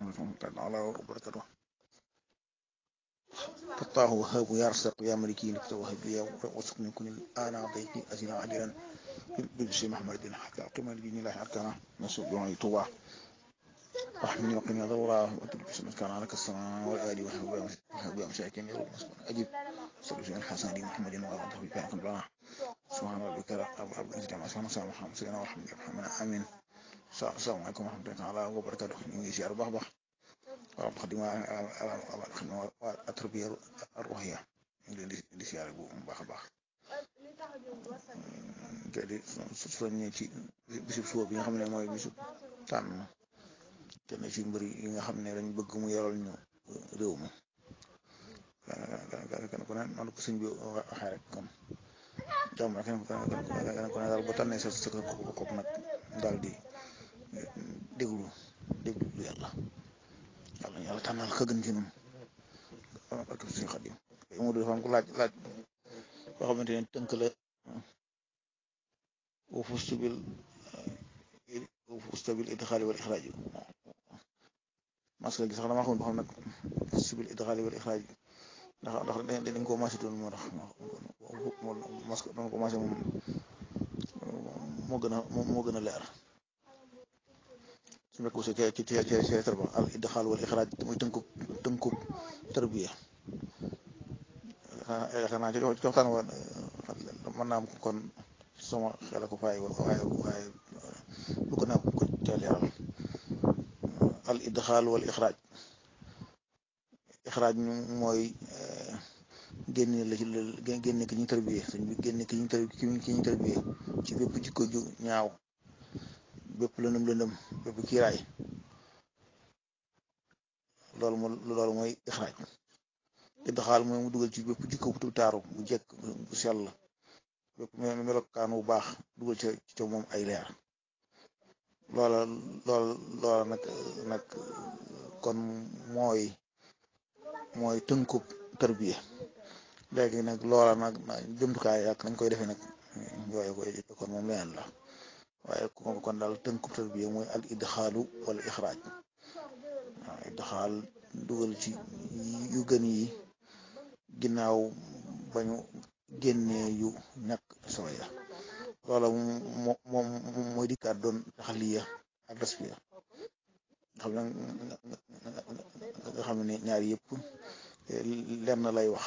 تعالى وبركاته فالله وهاب يا رزاق يا ملكي لك توهب لي وسق من كل الآن ضيقي أزنا عجلا ببشر محمد حتى أقيم الدين الله أركانا نسوء دعائي طوع واحمني وقني ضرورا وتلبس من كان عليك السماء والآل وحب مشاكين يا رب أجب صلى الله الحسن دي محمد وأغضه بكارك البلاء سبحان ربك رب العزة عما يصفون وسلام محمد سيدنا ورحمة الله آمين السلام عليكم ورحمة الله تعالى وبركاته ñu ngi si ar baax baax waaw wax dëgg ma atarbiyya ar-ruhiyya ñu ngi leen di di siyaare bu baax a baax te di soññee ci bisub suba bi nga xam ne mooy bisub tànn kenn ci mbir yi nga xam ne dañ bëgg mu yoral ñu réew mi kenn ku ne noonu ko sëñ bi waxee rek kon jàmm rek kenn ku ne daal ba tànnee sa sa kopp nag daal di déglu déglu lu yàlla yàlla yàlla tànnal ka gën ci ñun ak suñu xadim mu dafa am ko laaj laaj boo xamante ne tënk la wa fustu bil wa fustu bil idxaali wal ixraaj masque gi sax dama xamul ba xam nag fustu bil idxaali wal ixraaj ndax ndax dañ ko maasé doon moo tax masque dama ko maasé moom moo gën a moo gën a leer su nekk aussi ci ci ci ci tarba al idxaal wal ixraaj muy tënkub tënkub tarbiya yaakaar naa ci waxtaan wa mën naa am kon sama xel ko fay waaye waaye lu ko naa ko ca leeral al idxaal wal ixraaj ixraaj ñu mooy génne la ci génne ki ñu tarbiye sëñ bi génne ki ñu ki ñu tarbiye ci bépp jikko ju ñaaw bépp lëndëm lëndëm bépp kiiraay loolu moo loolu mooy ixraaj idxaal mooy mu dugal ci bépp jikko bu taaru bu jekk bu sell bépp melokaan bu baax dugal ca ca moom ay leer loola loola loola nag nag kon mooy mooy tënkub tarbiya léegi nag loola nag jumtukaay ak nañ koy defee nag yooyu koy kon moom leneen la waaye kon daal tënkub tarbiya mooy al idxaalu wala ixraaj waaw idxaal dugal ci yu gën yi ginnaaw bañu génnee yu ñàkk solo ya loola moom moom mooy dikkaat doon taxaliya ak tasfiya xam ne nga xam ne ñaar yëpp lenn lay wax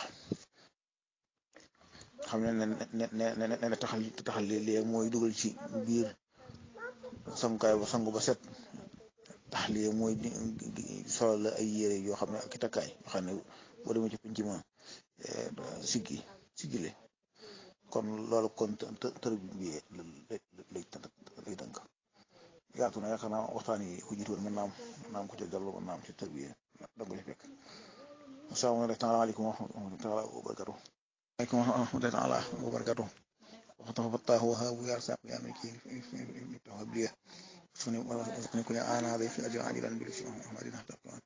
xam ne ne ne ne taxal taxal léegi mooy dugal ci biir sangukaay ba sangu ba set taxaliya mooy solo la ay yére yoo xam ne ak i takkaay yoo xam ne boo demee ci pinc ma siggi siggile kon loolu kon tër bi lay lay tënk yaatu na yaakaar naa waxtaan yi ku jiitu woon mën naa am mën naa am ko ca dellu mën naa am ci tër bi danga ci fekk asalaamaaleykum wa rahmatullahi taala wa barakatu aleykum wa rahmatullahi taala wa barakatu waxtaan fattaahu wahaabu yaa saaq yaa maliki tawhab liya suni suni kuni ana day fi ajran ajilan bil shi ahmadina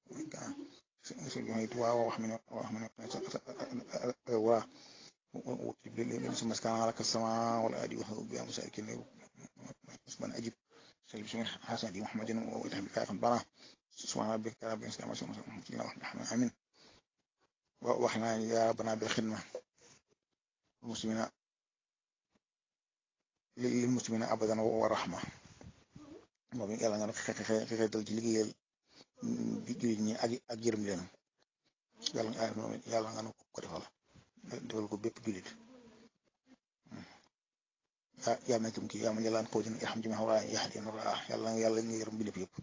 waa wax mi wax mi waa ثم كان على السماء والآدي وهو بها مساكين من أجب سلم سمين حسن دي محمد وإله بكاء بنا سبحان ربك رب العزة عما يصفون وسلام آمين وإحنا يا ربنا بالخدمة المسلمين للمسلمين أبدا ورحمة moom yàlla nga xeexee dal ci liggéeyal jullit ñi ak ak yërëm leen yàlla nga yàlla nga nu ko defal defal ko bépp jullit ah yaa mekum kii yaa ma jëlaan xaw dina yaxam jima xawraa yaxdi nura yàlla nga yàlla nga yërëm bindéef yëpp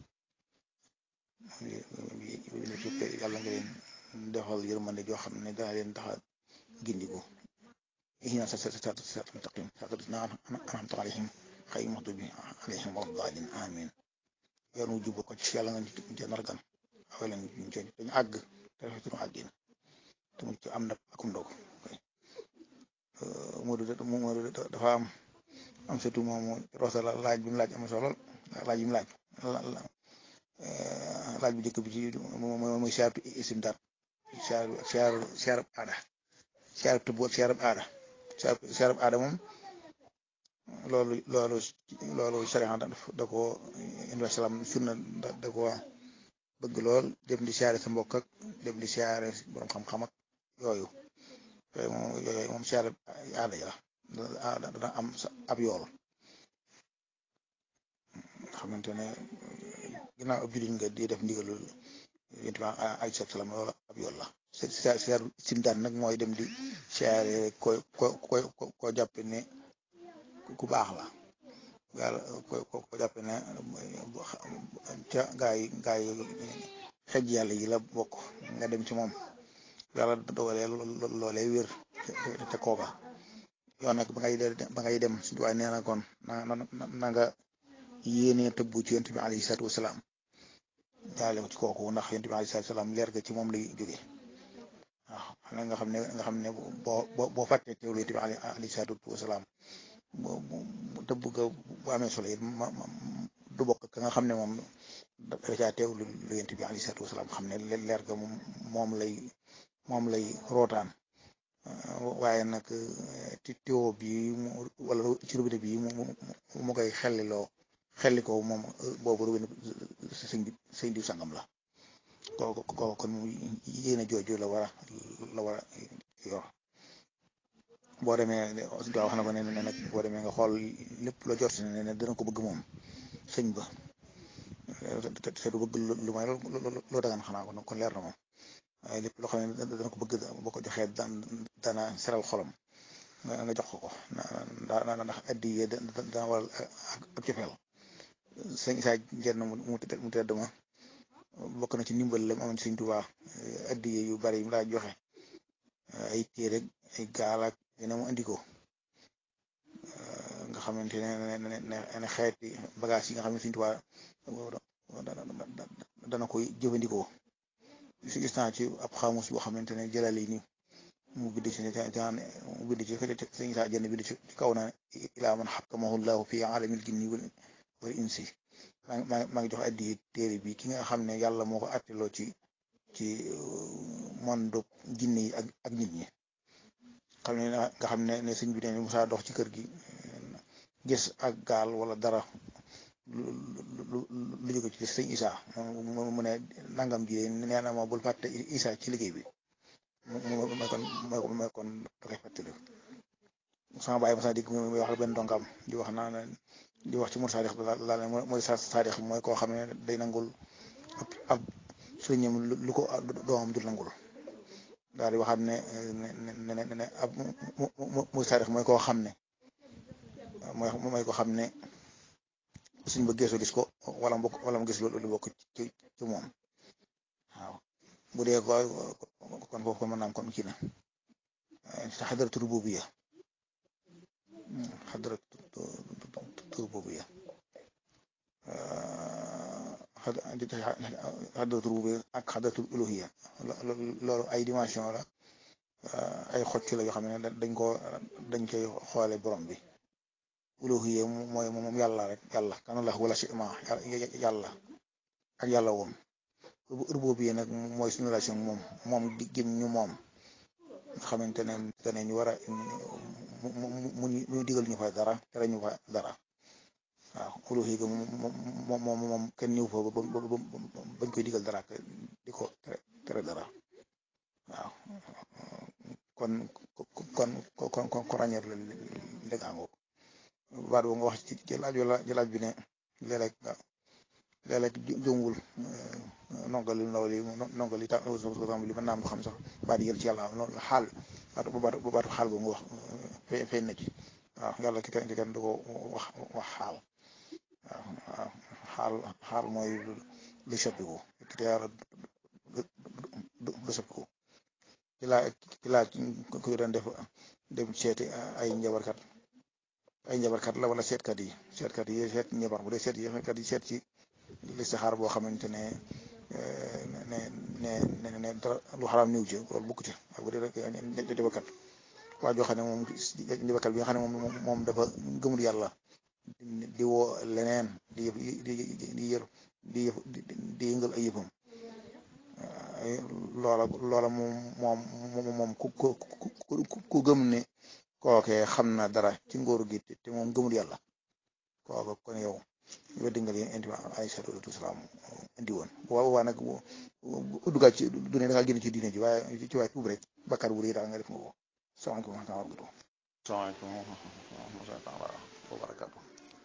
bindéef yëpp yàlla nga leen defal yërmande joo xam ne dana leen taxa gindiku ihina sa sa sa sa mustaqim saqadna an'amta alayhim xëy maxtu bi alayhim waddaalin amin yoon wu jub ko ci yàlla nga ci nargan awee leen ñu ci dañu àgg te rafetunu àggin te mu ci am na akum ndog Modou Modou dafa am am surtout moom rosa la laaj bi mu laaj am solo laaj bi mu laaj laaj bu njëkk bi ci mooy siyaaratu istimdaad siyaar siyaar siyaar aada siyaar tëbb ak siyaar aada siyaar aada moom loolu loolu loolu sariya da ko indi salaam sunna da ko bëgg lool dem di siyaare sa mbokk ak dem di siyaare borom xam-xam ak yooyu yooyu moom yooyu moom siyaare aada ya dana am ab yool xamante ne ginnaaw ab jullit nga di def ndigalul yonent bi alayhi salaam loolu ab yool la siyaar simtaan nag mooy dem di siyaare ko ko ko ko jàppe ne ku baax la yàlla ko ko jàppe ne ca gaa yi gaa yi xej yàlla yi la bokk nga dem ci moom yàlla dogalee loolee wér te kooka yoon nag ba ngay ba ngay dem suñu waaye nee na kon na na nga yéenee tëbbu ci yonent bi alayhi salaatu wasalaam jaale ko ci kooku ndax yonent bi alayhi salaatu wasalaam leer ga ci moom lay jógee waaw xam nga xam ne nga xam ne boo boo boo fàttee teewlu yonent bi alayhi salaatu wasalaam tëbb ga bu amee solo it ma du bokk ka nga xam ne moom dafa caa teewlu lu yonent bi alayhi salaatu wasalaam xam ne leer ga moom lay moom lay rootaan waaye nag ci teewoo bi wala ci robinet bi mu mu koy xelliloo xelli ko moom boobu robinet sëñ bi sëñ diw sangam la kooku kooku kon yéen a jooju la war a la war a yor boo demee wax na ko ne ne nag boo demee nga xool lépp loo jot ne ne dana ko bëgg moom sëñ ba te du bëgg lu may loo dagan xanaa ko kon leer na moom waaye lépp loo xam ne dana ko bëgg boo ko joxee dana seral xolam nga jox ko ko na ndax addi yee dana waral ak cofeel sëñ saa jenn mu tedd ma bokk na ci ndimbal la amoon sëñ Tuubaa addi yu bari mu daa joxe ay téere ay gaal ak yeneen mu andi ko nga xamante ne ne xeeti bagage yi nga xam ne sëñ Tuubaa dana koy jëfandikoo si gis naa ci ab xamus boo xamante ne jëlal yi ni mu bind ci mu bind ci sëñ saa jenn bind ci kaw na ilaa man xakkamahu llahu fi alamil jinni wal insi maa ngi jox addi téere bi ki nga xam ne yàlla moo ko atteloo ci ci monde jinne yi ak ak nit ñi xam ne nga xam ne ne sëñ bi ne Musaa dox ci kër gi gis ak gaal wala dara lu lu jóge ci sëñ Isa mu ne nangam ji nee na ma bul fàtte Isa ci liggéey bi mu may kon may kon da koy fàttali sama bàyyi ma sa dégg muy wax benn dongam di wax naa di wax ci mur saadix la la mooy sa saadix mooy koo xam ne day nangul ab sëriñam lu ko doomam dul nangul daal di waxaat ne ne ne ne ab muy saadix mooy koo xam ne mooy mooy koo xam ne suñ ba geesoo gis ko wala mu wala mu gis lu bokk ci ci moom waaw bu dee ko kon foofu kon mën naam kon kii na xadaratu rububiyya xadaratu rububiyya xadaratu rububiyya ak xadaratu uluhiyya loolu ay dimension la ay xocc la yoo xam ne dañ ko dañ koy xoole borom bi uluhiyya mooy moom yàlla rek yàlla kana la wala si ma yàlla ak yàlla woon rububiyya nag mooy suñu relation moom moom di gëm ñu moom nga xamante ne dane ñu war a mu ñu digal ñu fa dara tere ñu fa dara waaw uluhiyya moom moom moom kenn ñëw fa bañ koy digal dara di ko tere dara waaw kon kon kon kon ko ràññeer la légaango baat boo nga wax ci jëlaaj wala jëlaaj bi ne léeg-léeg léeg-léeg jongul nongali ndaw li nongali ta li mën naam du xam sax baat yël ci yàlla loolu xaal baatu baatu xaal boo nga wax feeñ na ci waaw yàlla ki kenn ki kenn du ko wax wax xaal waaw waaw xaal xaal mooy lu soppiku te yàlla du soppiku ci laa ci laa kuy doon def dem seeti ay njabarkat ay njabarkat la wala seetkat yi seetkat yi seet njabar bu dee seet yi kat yi seet ci listixaar boo xamante ne ne ne ne ne dara lu xaraam niw ci loolu bukk ci ak bu dee rek njabarkat waa joo xam ne moom njabarkat bi nga xam ne moom moom dafa gëmul yàlla di woo leneen di yëf di di yër di yëf di yëngal ay yëfam loola loola moom moom moom ku ku ku gëm ne kookee xam na dara ci ngóoru gi te moom gëmul yàlla kooku kon yow weddi nga leen indi alayhi salaatu wasalaam indi woon waaw waaw nag duggaat ci du ne da ngaa génn ci diine ji waaye ci waaye tuub rek bakkaar bu rëy daal nga def nga ko salaamaaleykum wa rahmatulah. salaamaaleykum wa rahmatulah wa barakaatu.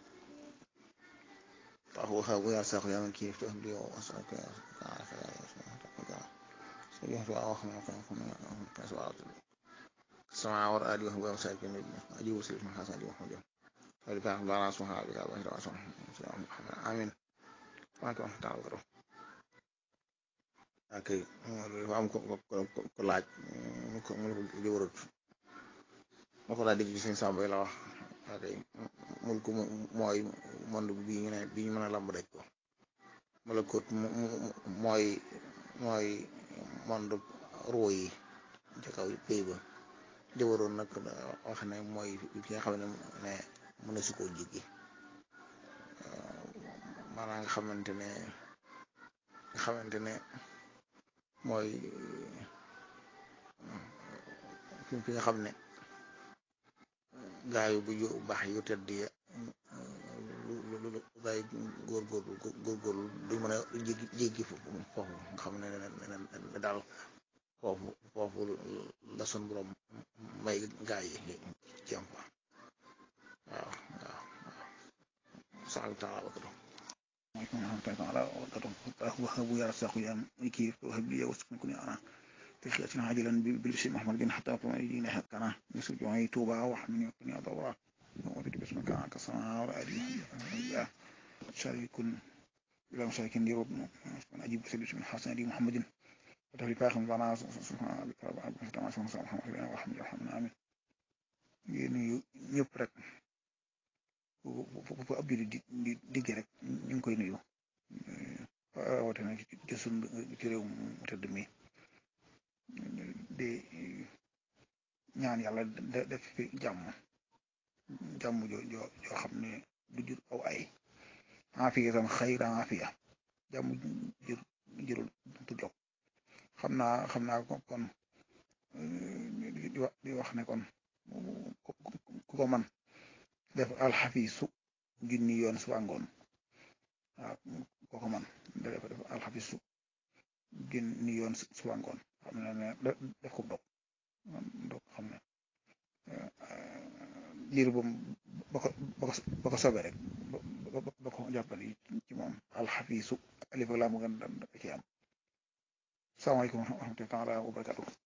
طهوها ويا ساق يا من كيف تهدي وأسألك يا سبحانك يا سبحانك سبحانك وأخمك وأخمك سؤالك السماء والأرض وهو مساك النبي أجيب سيف من حسن محمد ولك أخبار سبحانه بك وأهل وأسلم آمين وأنت وأنت تعالى ok dafa am ko ko laaj mu ko mu ko jëwarut ma ko laa dégg ci suñu sàmba la wax ok mul ko mooy monde bi ñu ne bi ñu mën a lamb daj ko malakut mooy mooy monde roo yi ca kaw pay ba jëwaroon nag wax ne mooy ki nga xam ne ne mën na si koo jéggi maanaam nga xamante ne nga xamante ne mooy fi nga xam ne gaa yu bu yu baax yu tedd ya lu lu gaa yi góorgóorlu góorgóorlu duñ mën a jéggi jéggi foofu nga xam ne ne daal foofu foofu la sun borom may gaa yi ci am fa waaw waaw waaw saal taala wakatu عليكم ورحمة الله تعالى وبركاته وهب يا رزاق يا كيف وهب لي وسكن كوني أنا تخياتنا عاجلا بالبشر محمد بن حتى يجينا حقنا يسر جمعي توبة وحمني وقني دورا وأريد باسمك كسماء ورأدي شارك إلى مشارك دي ربنا أجيب سيد من حسن دي محمد وتهلي فاخم لنا سبحانه بك رب عبد الفتاة سبحانه سبحانه محمد بن وحمد وحمد آمين ñëpp rek fu ab jullit di di digg rek ñu ngi koy nuyu rawatina ci sun ci réew mu tëdd mi di ñaan yàlla def fi jàmm jàmm jo jo joo xam ne du jur aw ay afiya tam xayra afiya jàmm jur jurul tu jog xam naa xam naa kon di wax ne kon ku ko man def alxafisu junni yoon suba ngoon waaw kooku man def def alxafisu junni yoon suba ngoon xam ne ne def ko dog dog xam ne liir boobu ba ko ba ko sobe rek ba ko jàppale ci moom alxafisu alif laa mu gën da ci am salaamaaleykum wa rahmatulah wa barakatuh